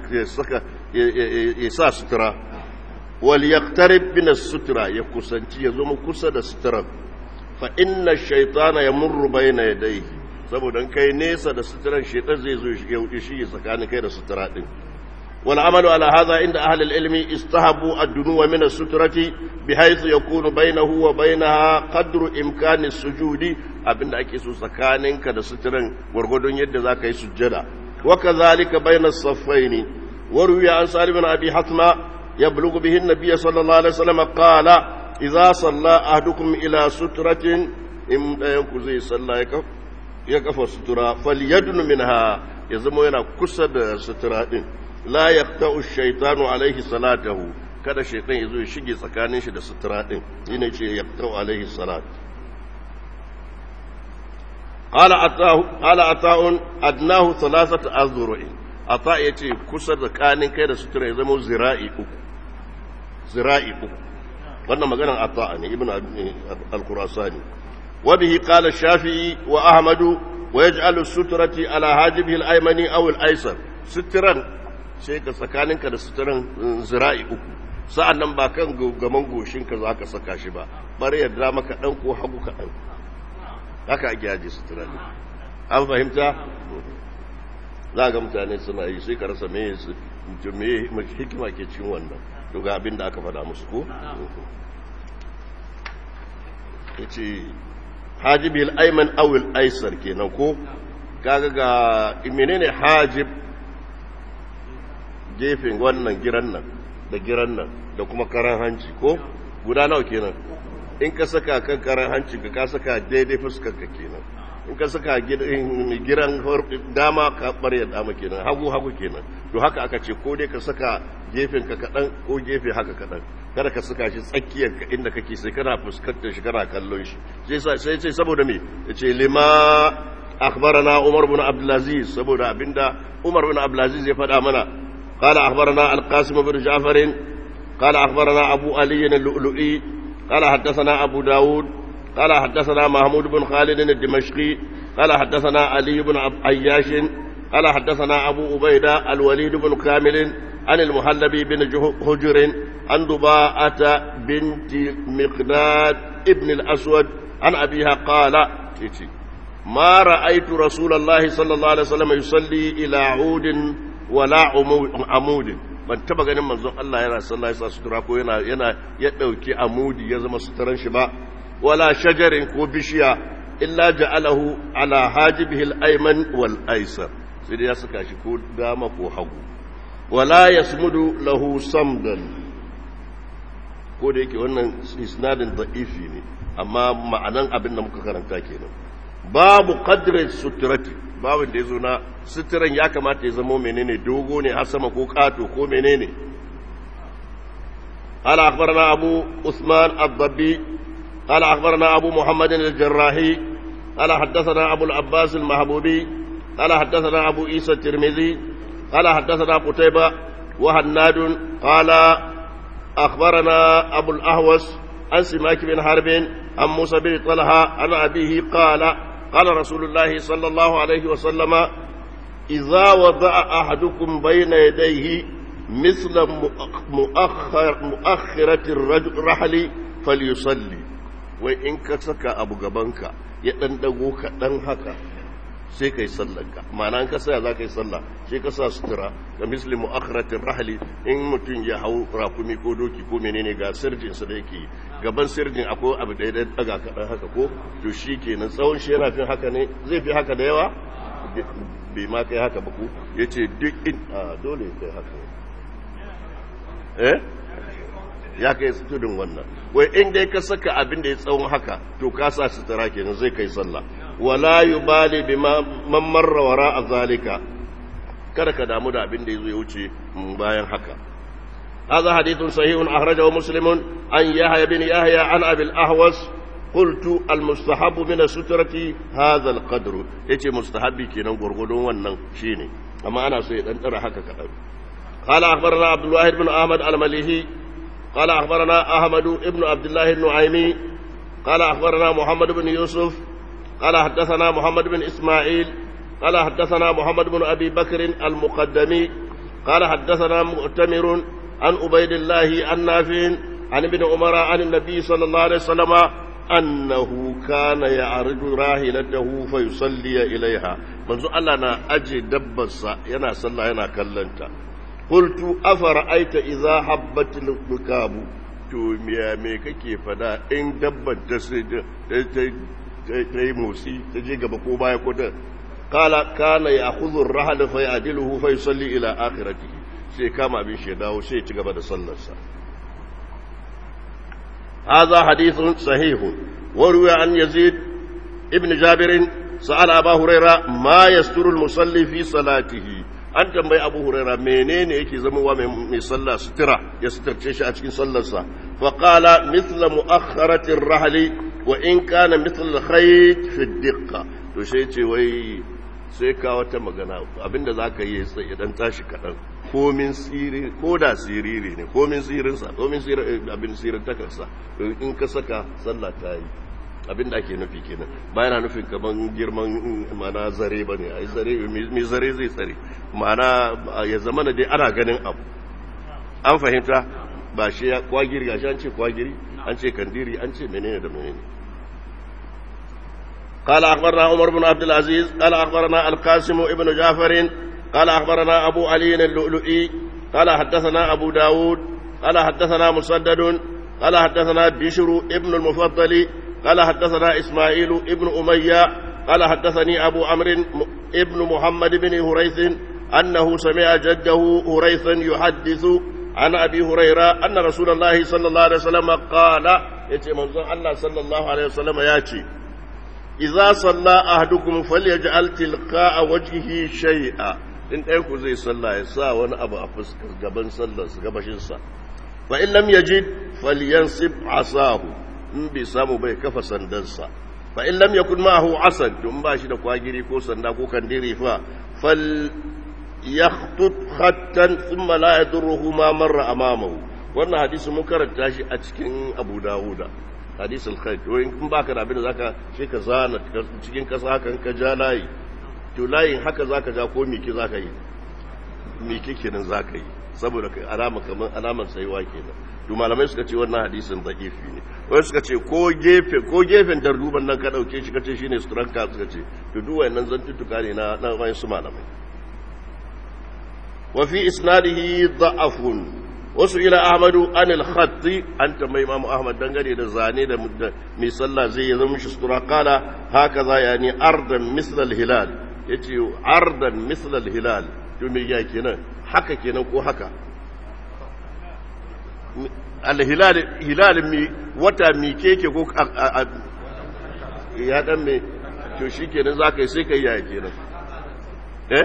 يسا سترة وليقترب من السترة يكسنتي يزوم كسد سترة فإن الشيطان يمر بين يديه saboda kai nesa da suturan shaitan zai zo ya shige tsakanin kai da sutura din والعمل على هذا عند أهل العلم استهبوا الدنو من السترة بحيث يكون بينه وبينها قدر إمكان السجود أبن أكيسو سكانين كده سترن ورغدون يد ذاك يسجد وكذلك بين الصفين وروي عن سالم بن أبي حتمة يبلغ به النبي صلى الله عليه وسلم قال إذا صلى أحدكم إلى سترة إن ينكزي صلى يكف سترة فليدن منها يزمو ينا كسد سترة la yaqta'u shaytanu alaihi salatahu kada shaytan yazo ya shige tsakanin shi da sutura din shine ce yaqta'u alaihi salat qala atahu qala ata'un adnahu thalathatu azru'in ata yace kusa tsakanin kai da sutura ya zama zira'i uku zira'i uku wannan maganar ata ne ibnu al-qurasani wa bihi qala shafi'i wa ahmadu wa yaj'alu sutrati ala hajibihi al-aymani aw al-aysar sutran sai ka tsakaninka da suturan zira'i uku sa'an nan ba kan gaman goshinka za ka saka shi ba bari yadda maka ɗan ko hagu kaɗan haka ake aje sutura ne an fahimta za ga mutane suna yi sai ka rasa me su me hikima ke cin wannan to ga abin da aka faɗa musu ko yace hajibil ayman aw al aysar kenan ko kaga ga menene hajib gefen wannan giran nan da giran nan da kuma karan hanci ko guda nawa kenan in ka saka kan karan hanci ka ka saka daidai fuskar ka kenan in ka saka giran dama ka barya dama kenan hagu hagu kenan to haka aka ce ko dai ka saka gefen ka kadan ko gefe haka kadan kada ka saka shi tsakiyar ka inda kake sai kana fuskantar shi kana kallon shi sai sai sai saboda me yace lima akhbarana Umar bin Abdul Aziz saboda abinda Umar bin Abdul Aziz ya faɗa mana قال أخبرنا القاسم بن جعفر قال أخبرنا أبو علي اللؤلؤي قال حدثنا أبو داود قال حدثنا محمود بن خالد الدمشقي قال حدثنا علي بن عياش قال حدثنا أبو عبيدة الوليد بن كامل عن المحلبي بن هجر عن ضباءة بنت مقداد ابن الأسود عن أبيها قال ما رأيت رسول الله صلى الله عليه وسلم يصلي إلى عود ولا عمود ban taba ganin manzon Allah yana sallah yasa sutura ko yana yana ya dauki amudi ya zama suturan shi ba wala shajarin ko bishiya illa ja'alahu ala hajibihi al-ayman wal aysar sai dai ya saka shi ko dama ko hagu wala yasmudu lahu samdan ko da yake wannan isnadin da'ifi ne amma ma'anan abin da muka karanta kenan babu qadri suturati babu da yazo na suturan ya kamata ya zama menene dogo ne har sama ko kato ko menene قال أخبرنا أبو عثمان الضبي قال أخبرنا أبو محمد الجراحي قال حدثنا أبو العباس المحبوبي قال حدثنا أبو عيسى الترمذي قال حدثنا قتيبة وهناد قال أخبرنا أبو الأهوس عن سماك بن حرب عن موسى بن طلحة عن أبيه قال قال رسول الله صلى الله عليه وسلم إذا وضع أحدكم بين يديه مثل مؤخر مؤخرة الرحل فليصلي وإن كسك أبو جبنك يتندقوك دنهك sai ka yi sallanka ma'ana an kasa za ka yi sallah sai ka sa sutura ga misli mu'akhiratin rahali in mutum ya hau rakumi ko doki ko menene ga sirjin sa da yake gaban sirjin akwai abu da ya daga kaɗan haka ko to shi kenan tsawon shi yana fin haka ne zai fi haka da yawa bai ma kai haka ba ku ya ce duk in a dole ya kai haka eh ya kai tudun wannan wai in dai ka saka abin da ya tsawon haka to ka sa sutura kenan zai kai sallah wala yubali bima man marra wara zalika kada ka damu da abin da yazo ya wuce bayan haka هذا حديث صحيح أخرجه مسلم عن يحيى بن يحيى عن أبي الأهوس قلت المستحب من السترة هذا القدر يتي مستحب كي ننقر قدون ونن شيني أما أنا سيد أن ترى حكا كتب قال أخبرنا عبد الواحد بن أحمد المليهي قال أخبرنا أحمد بن عبد الله النعيمي قال أخبرنا محمد بن يوسف قال حدثنا محمد بن إسماعيل قال حدثنا محمد بن أبي بكر المقدمي قال حدثنا مؤتمر عن عبيد الله عن نافع عن ابن عمر عن النبي صلى الله عليه وسلم أنه كان يعرض راحلته فيصلي إليها منذ الله أنا أجي دبسا ينا صلى ينا كلنتا قلت أفرأيت إذا حبت الركاب to miya me kake fada in dabban ta ta yi motsi ta je gaba ko baya ko ta kala kana ya khudhu ar-rahl fa ya'diluhu fa yusalli ila akhiratihi sai kama abin shi dawo sai ya ci gaba da sallarsa hadha hadithun sahihun wa ruwa an yazid ibn jabir sa'ala abu huraira ma yasturu al-musalli fi salatihi an tambayi abu huraira menene yake zamowa mai sallah sutura ya suturce shi a cikin sallarsa fa qala mithla mu'akhkharati ar-rahli wa in kana mithla al-khayt fi ad-diqqa to sai ce wai sai ka wata magana abinda zaka yi sai dan tashi kadan komin siri ko da siriri ne komin sirin sa komin sirin abin sirin takarsa in ka saka sallah ta yi abin da ake nufi kenan ba yana nufin kaman girman mana zare ba ne ai zare mai zare zai tsare mana ya zama da dai ana ganin abu an fahimta ba shi ya kwagiri gashi an ce kwagiri an ce kandiri an ce menene da menene قال أخبرنا عمر بن عبد العزيز قال أخبرنا القاسم ابن جعفر قال أخبرنا أبو علي اللؤلؤي قال حدثنا أبو داود قال حدثنا مسدد قال حدثنا بشر ابن المفضل قال حدثنا إسماعيل ابن أمية قال حدثني أبو عمرو ابن محمد بن هريث أنه سمع جده هريثا يحدث عن أبي هريرة أن رسول الله صلى الله عليه وسلم قال يتي منظر الله صلى الله عليه وسلم ياتي إذا صلى أحدكم فليجعل تلقاء وجهه شيئا in ɗaya ku zai sallah ya sa wani abu a fuskar gaban sallarsa gabashinsa fa in lam yajid falyansib asahu in bai samu bai kafa sandansa fa in lam yakun ma'ahu asad don ba shi da kwagiri ko sanda ko kandiri fa fal yakhtut khattan thumma la yadurruhu ma marra amamahu wannan hadisi mun karanta shi a cikin Abu Dawuda hadisul khair to in baka da abin da zaka shi ka zana cikin kasa hakan ka ja layi to layin haka zaka ja ko miki zaka yi miki kenan zaka yi saboda kai alama kaman alamar saiwa kenan to malamai suka ce wannan hadisin da'ifi ne wai suka ce ko gefe ko gefen darduban nan ka dauke shi kace shine suturanka suka ce to duk wayannan zantuttuka ne na na wayan su malamai wa fi isnadihi da'afun wasu ila ahmadu an al-khatt an tambayi imamu ahmad dangane da zane da mai sallah zai yi zama shi sutura kala haka za yani ardan misl al-hilal yace ardan misl al-hilal to me ya kenan haka kenan ko haka al-hilal hilal mi wata mi keke ko ya dan me to shikenan zaka yi sai kai ya kenan eh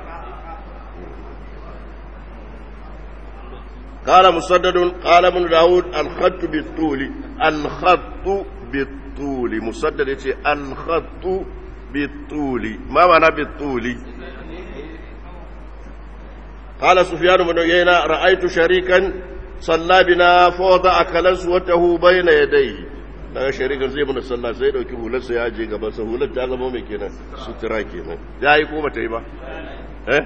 قال مسدد قال ابن داود الخط بالطول الخط بالطول مسدد يتي الخط بالطول ما معنى بالطول قال سفيان بن عيينة رأيت شريكا صلى بنا فوضع كلسوته بين يديه daga sharikan zai mana sallah sai dauki hularsa ya je gaban sa hular ta zama mai kenan sutura kenan ya yi ko bata yi ba eh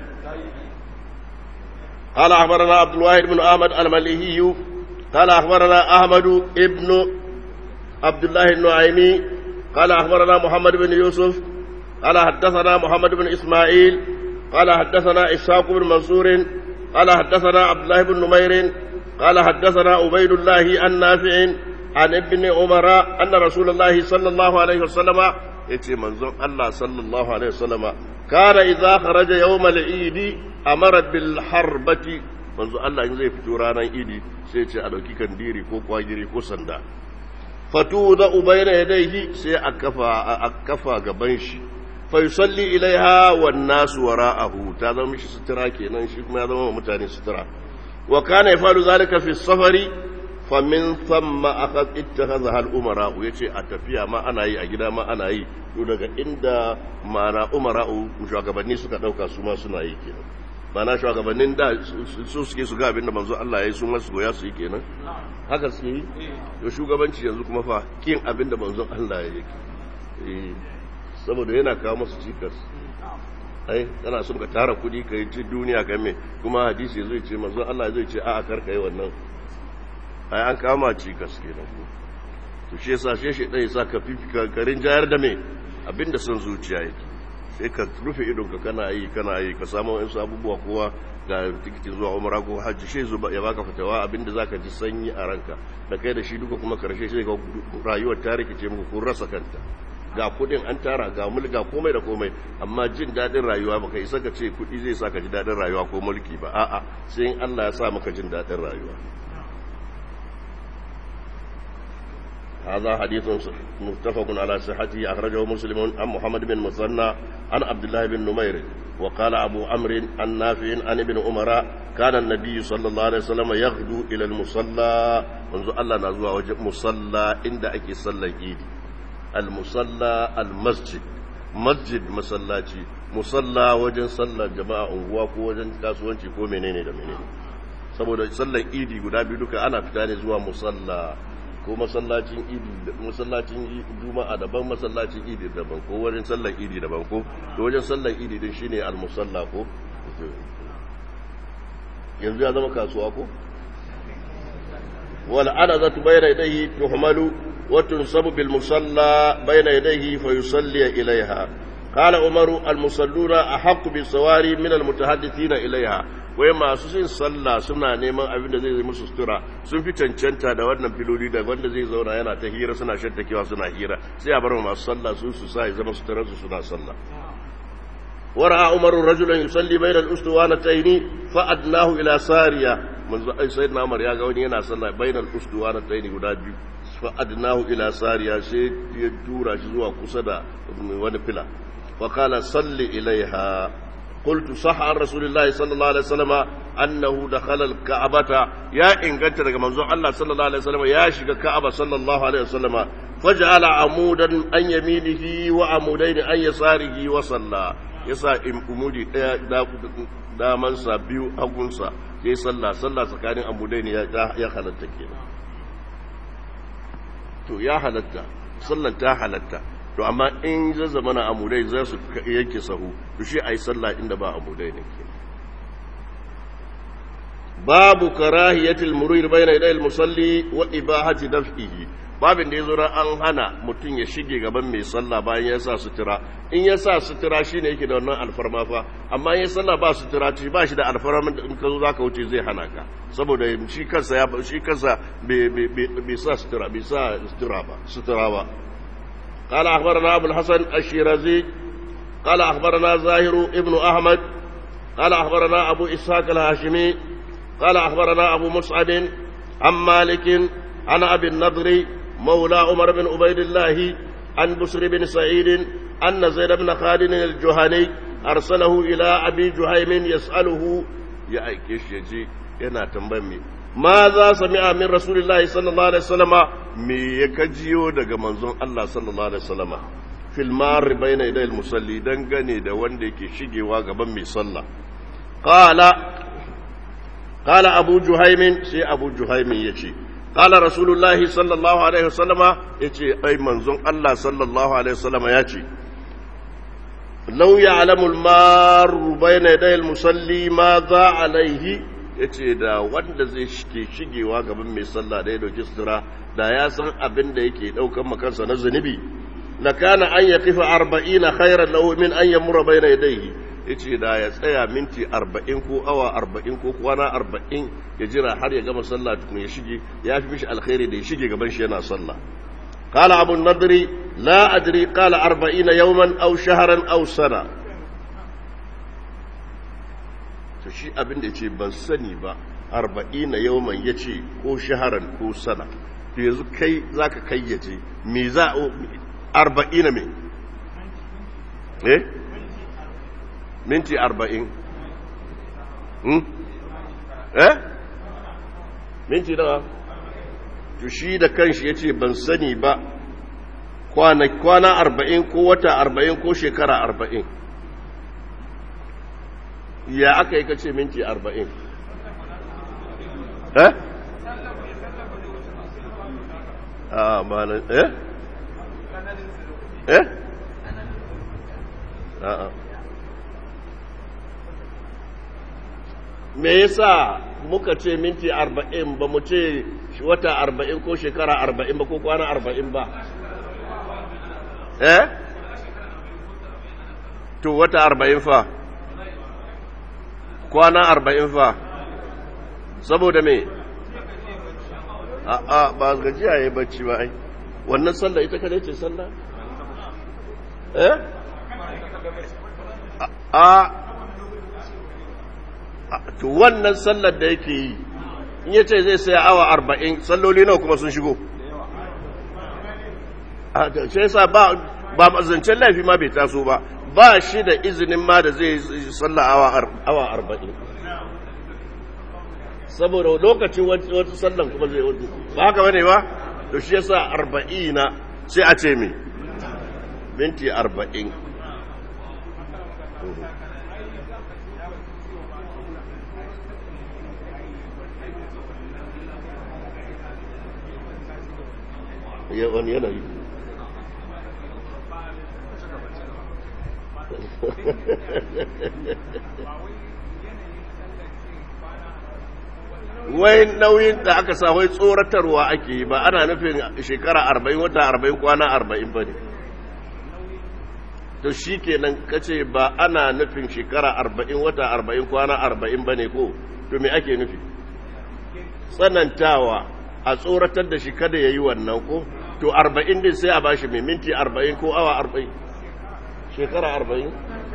قال أخبرنا عبد الواحد بن أحمد المليهي قال أخبرنا أحمد ابن عبد الله النعيمي قال أخبرنا محمد بن يوسف قال حدثنا محمد بن إسماعيل قال حدثنا إسحاق بن منصور قال حدثنا عبد الله بن نمير قال حدثنا عبيد الله عن نافع عن ابن عمر أن رسول الله صلى الله عليه وسلم يتي منظوم الله صلى الله عليه وسلم كان إذا خرج يوم العيد أمر بالحربة manzo Allah in zai fito ranar idi sai ce a ɗauki kandiri ko kwagiri ko sanda fatu da ubaina yadaihi sai a kafa a kafa gaban shi fa yusalli ilaiha wan nasu wara'ahu ta zama mishi sutura kenan shi kuma ya zama mutane sutura wa kana yafalu zalika fi safari fa min thumma akhad ittakhadha al umara yace a tafiya ma ana yi a gida ma ana yi to daga inda mara umara shugabanni suka dauka su ma suna yi kenan mana shugabannin da su suke su ga abin da manzo Allah ya yi su masu goya su yi kenan haka suke yi to shugabanci yanzu kuma fa kin abin da manzo Allah ya yi saboda yana kawo masu cikas ai kana son ka tara kudi ka yi ci duniya ka me kuma hadisi zai ce manzo Allah zai ce a'a kar ka yi wannan ai an kama cikas kenan to shi yasa shi shi dai sa ka fifika garin jayar da me abinda son zuciya yake sai ka rufe idonka kana yi kana yi ka samu wasu abubuwa kowa ga tikitin zuwa umara ko hajji shi zuba ya baka fitawa abinda zaka ji sanyi a ranka da kai da shi duka kuma karshe sai ga rayuwar ta rikice muku kun rasa kanta ga kudin an tara ga mulki ga komai da komai amma jin dadin rayuwa baka isa ka ce kudi zai sa ka ji dadin rayuwa ko mulki ba a'a sai in Allah ya sa maka jin dadin rayuwa هذا حديث متفق على صحته أخرجه مسلم عن محمد بن مثنى عن عبد الله بن نمير وقال أبو عمرو عن نافع عن ابن عمر كان النبي صلى الله عليه وسلم يغدو إلى المصلى منذ الله نزوى وجه مصلى عند أكي صلى إيدي المصلى المسجد مسجد مسلاتي مصلى وجن صلى جماعة unguwa ko wajen kasuwanci ko menene da menene saboda sallar idi guda biyu duka ana fita ne zuwa musalla ko masallacin idi masallacin juma'a daban masallacin idi daban ko wajen sallar idi daban ko to wajen sallar idi din shine al-musalla ko yanzu ya zama kasuwa ko wal anazatu bayna yadayhi tuhmalu وتنصب بالمصلى بين يديه فيصلي إليها قال عمر المصلون أحق بالسواري من المتحدثين إليها wai masu yin sallah suna neman abin da zai zai musu sutura sun fi cancanta da wannan filoli da wanda zai zauna yana ta hira suna shattakewa suna hira sai a bar masu sallah su su sa ya zama suturar su suna sallah ورأى عمر رجلا يصلي بين الأسطوانتين فأدناه إلى سارية منذ أي سيدنا عمر يا قوني أنا صلى بين الأسطوانتين قد فأدناه إلى سارية سيد يجورا شزوا قصدا ونفلا وقال صل إليها قلت صح عن رسول الله صلى الله عليه وسلم أنه دخل الكعبة يا إن قلت لك منظور الله صلى الله عليه وسلم يا شك الكعبة صلى الله عليه وسلم فجعل عمودا عن يمينه وعمودين عن يساره وصلى yasa umudi daya damansa biyu hagunsa yayi sallah sallah tsakanin amudai ne ya halatta kenan to ya halatta sallan ta halatta to amma in zai zama na amudai za su yanke sahu to shi a yi sallah inda ba amudai ne ke babu karahiyatul murir bayna yadayil musalli wa ibahati daf'ihi babin da yazo an hana mutum ya shige gaban mai sallah bayan ya sa sutura in ya sa sutura shine yake da wannan alfarma fa amma in ya sallah ba sutura ci ba shi da alfarma in ka zo zaka wuce zai hana ka saboda shi kansa ya shi kansa bai sa sutura bai sa sutura ba sutura ba قال أخبرنا أبو الحسن الشيرازي قال أخبرنا زاهر ابن أحمد قال أخبرنا أبو إسحاق الهاشمي قال أخبرنا أبو مصعب عن مالك عن أبي النضر مولى عمر بن عبيد الله عن بسر بن سعيد أن زيد بن خالد الجهني أرسله إلى أبي جهيم يسأله يا أيكيش يجي yana tambayin me ma za sami'a min rasulillahi sallallahu alaihi wasallama me ya kajiyo daga manzon Allah sallallahu alaihi wasallama fil mar bayna yaday al musalli dangane da wanda yake shigewa gaban mai sallah qala qala abu juhaimin sai abu juhaimin yace qala rasulullahi sallallahu alaihi wasallama yace ai manzon Allah sallallahu alaihi wasallama yace law ya'lamu al mar bayna yaday al musalli ma za alaihi ya ce da wanda zai ke shigewa gaban mai sallah da ya dauki sutura da ya san abin da yake daukan makansa na zunubi la kana an ya kifa arba'ina khairan lahu min an yamura bayna yadayhi yace da ya tsaya minti arba'in ko awa arba'in ko kwana arba'in ya jira har ya gama sallah tukun ya shige ya fi mishi alkhairi da ya shige gaban shi yana sallah قال أبو النضر لا أدري قال أربعين يوما أو شهرا أو سنة to shi abin da ce ban sani ba arba'ina yawman ya ce ko shaharan ko sana to yanzu kai za ka kayyace me za a arba'ina me eh minti arba'in hmm? eh minti nawa to shi da kanshi ya ce ban sani ba kwana arba'in ko wata arba'in ko shekara arba'in ya aka yi kace minti arba'in eh a malan eh eh a'a me yasa muka ce minti arba'in ba mu ce wata arba'in ko shekara arba'in ba ko kwana arba'in ba eh to wata arba'in fa kwana arba'in fa saboda me a'a ba gajiya ya yi bacci ba ai wannan sallah ita kadai ce sallah eh a to wannan sallar da yake yi in yace zai saya awa arba'in salloli nawa kuma sun shigo a sai sa ba ba zancen laifi ma bai taso ba ba shi da izinin ma da zai salla awa arba'in saboda lokacin wata sallan kuma zai wata ba haka bane ba to shi yasa arba'ina sai a ce me minti arba'in wani yanayi wai nauyin da aka sa wai tsoratarwa ake yi ba ana nufin shekara arba'in wata arba'in kwana arba'in ba ne to shi kenan kace ba ana nufin shekara arba'in wata arba'in kwana arba'in ba ne ko to me ake nufi tsanantawa a tsoratar da shi kada ya yi wannan ko to arba'in din sai a ba shi mai minti arba'in ko awa arba'in shekara arba'in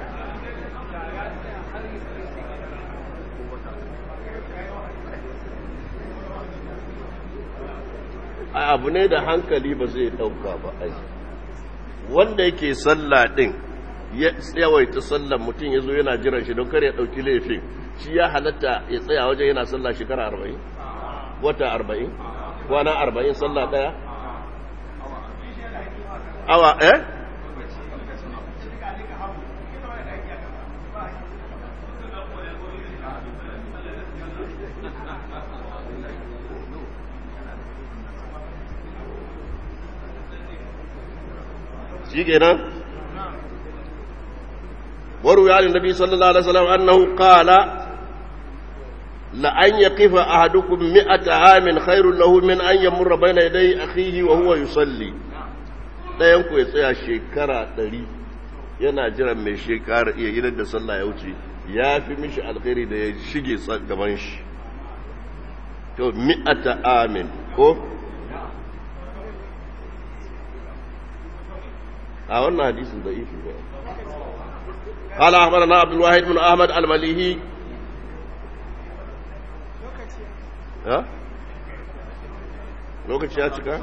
a abu ne da hankali ba zai dauka ba ai wanda yake sallah din ya tsawaita sallan mutum ya zo yana jiran shi don kar ya dauki laifin shi ya halatta ya tsaya wajen yana sallah shekara arba'in wata arba'in kwana arba'in sallah daya awa eh shi kenan waru ya nabi sallallahu alaihi wasallam annahu qala la an yaqifa ahadukum mi'ata amin khairul lahu min an yamurra bayna yaday akhihi wa huwa yusalli dayan ku ya tsaya shekara 100 yana jiran mai shekara iya gidan da sallah ya wuce ya fi mishi alkhairi da ya shige gaban shi to mi'ata amin ko a wannan hadisin da ifi ba قال أخبرنا عبد الواحد بن أحمد المليهي ها lokaci ya cika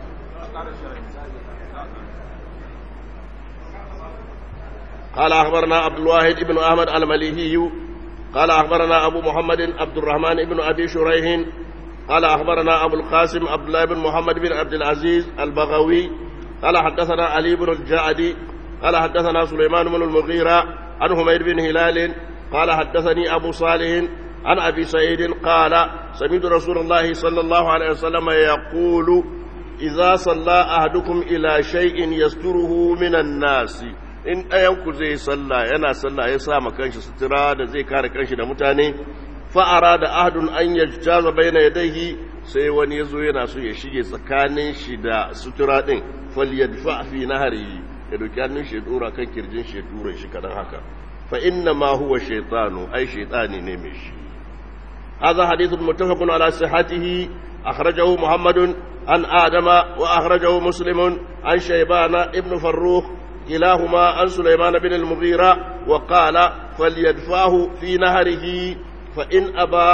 قال أخبرنا عبد الواحد بن أحمد المليهي قال أخبرنا أبو محمد عبد الرحمن بن أبي شريح قال أخبرنا أبو القاسم عبد الله بن محمد بن عبد العزيز البغوي قال حدثنا علي بن الجعدي قال حدثنا سليمان بن المغيرة عن حميد بن هلال قال حدثني أبو صالح عن أبي سعيد قال سمعت رسول الله صلى الله عليه وسلم يقول إذا صلى أحدكم إلى شيء يستره من الناس in ɗayanku zai sallah yana sallah ya sa ma kanshi sutura da zai kare kanshi da mutane fa'ara da ahadun an yajtaza baina yadayhi sai wani yazo yana so ya shige tsakanin shi da sutura din falyadfa fi nahari ya doki hannun shi ya dora kan kirjin shi ya tura shi kadan haka fa inna ma huwa shaytanu ai shaytani ne mai shi hadha hadithun muttafaqun ala sihhatihi akhrajahu muhammadun an adama wa akhrajahu muslimun an shaybana ibn farrukh كلاهما عن سليمان بن المغيرة وقال فليدفعه في نهره فإن أبى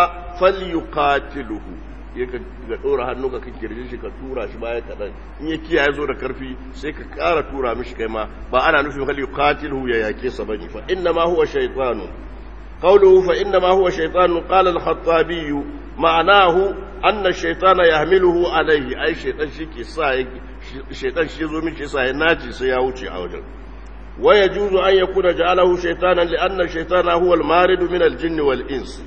فليقاتله ka ɗora hannu ka kirje shi ka tura shi baya kaɗan in ya kiyaye zo da karfi sai ka ƙara tura mishi kai ma ba ana nufin hal yuqatilu ya yake sa bane fa inna ma huwa shaytanu qawluhu fa inna ma huwa shaytanu qala al-khattabi ma'anahu anna shaytana yahmiluhu alayhi ai shaytan shi ke sa shaytan shi zo mishi sa ya naci sai ya wuce a wajen wa yajuzu an yakuna ja'alahu shaytanan li anna shaytana huwa al-marid min al-jinni wal-ins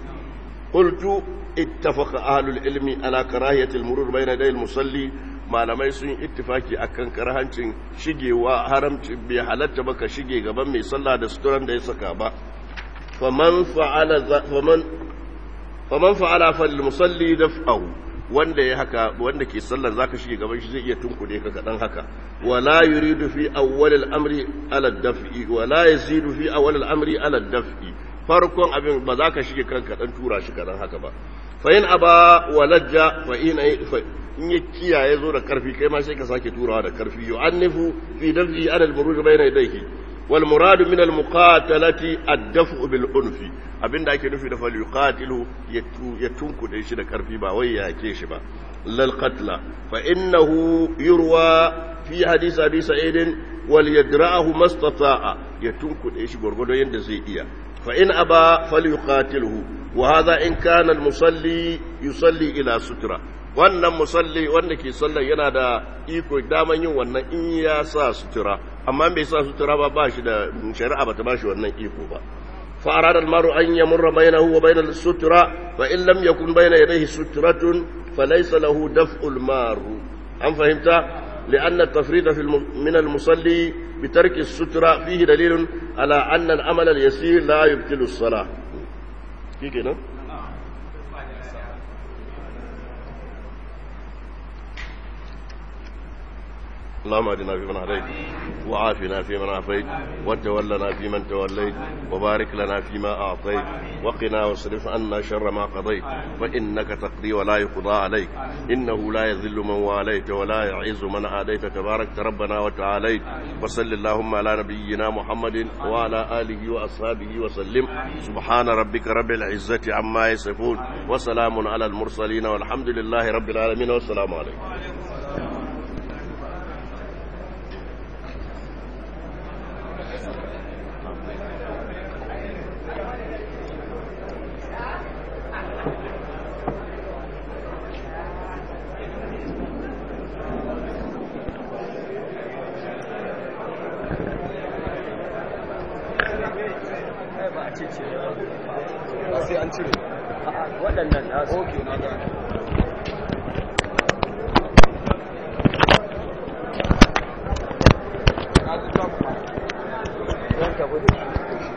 qultu ittafaqa ahlul ilmi ala karahiyati al-murur bayna yaday al-musalli malamai sun ittifaki akan karhancin shigewa haramci bai halatta baka shige gaban mai sallah da suturan da ya saka ba faman fa'ala faman faman fa'ala fal musalli daf'ahu wanda ya haka wanda ke sallar zaka shige gaban shi zai iya tunkude ka kadan haka wala yuridu fi awwal al-amri ala daf'i wala yazidu fi awwal al-amri ala daf'i farkon abin ba za ka shige kanka dan tura shi kadan haka ba fa in aba walajja fa in in ya kiyaye zo da karfi kai ma sai ka sake turawa da karfi yu'annifu fi daf'i ala al-buruj bayna yadayhi wal muradu min al-muqatalati ad-daf'u bil unfi abinda ake nufi da fal yuqatilu ya tunkude shi da karfi ba wai ya yake shi ba lal qatla fa innahu yurwa fi hadith abi sa'id wal yadra'ahu mastata'a ya tunkude shi gurgudo yanda zai iya fa in aba fal yuqatiluhu wa hadha in kana al-musalli yusalli ila sutra wannan musalli wanda ke sallar yana da iko daman yin wannan in ya sa sutura amma bai sa sutura ba ba shi da shari'a ba ta ba shi wannan iko ba فأراد المرء أن يمر بينه وبين السترة فإن لم يكن بين يديه سترة فليس له دفع المار أم فهمت؟ لأن التفريط في الم... من المصلي بترك السترة فيه دليل على أن العمل اليسير لا يبطل الصلاة كي كده؟ اللهم اهدنا فيمن هديت وعافنا فيمن عافيت وتولنا فيمن توليت وبارك لنا فيما أعطيت وقنا واصرف عنا شر ما قضيت فإنك تقضي ولا يقضى عليك إنه لا يذل من واليت ولا يعز من عاديت تبارك ربنا وتعاليت وصل اللهم على نبينا محمد وعلى آله وأصحابه وسلم سبحان ربك رب العزة عما يصفون وسلام على المرسلين والحمد لله رب العالمين والسلام عليكم waɗannan nasu ok na gani zan tafi da shi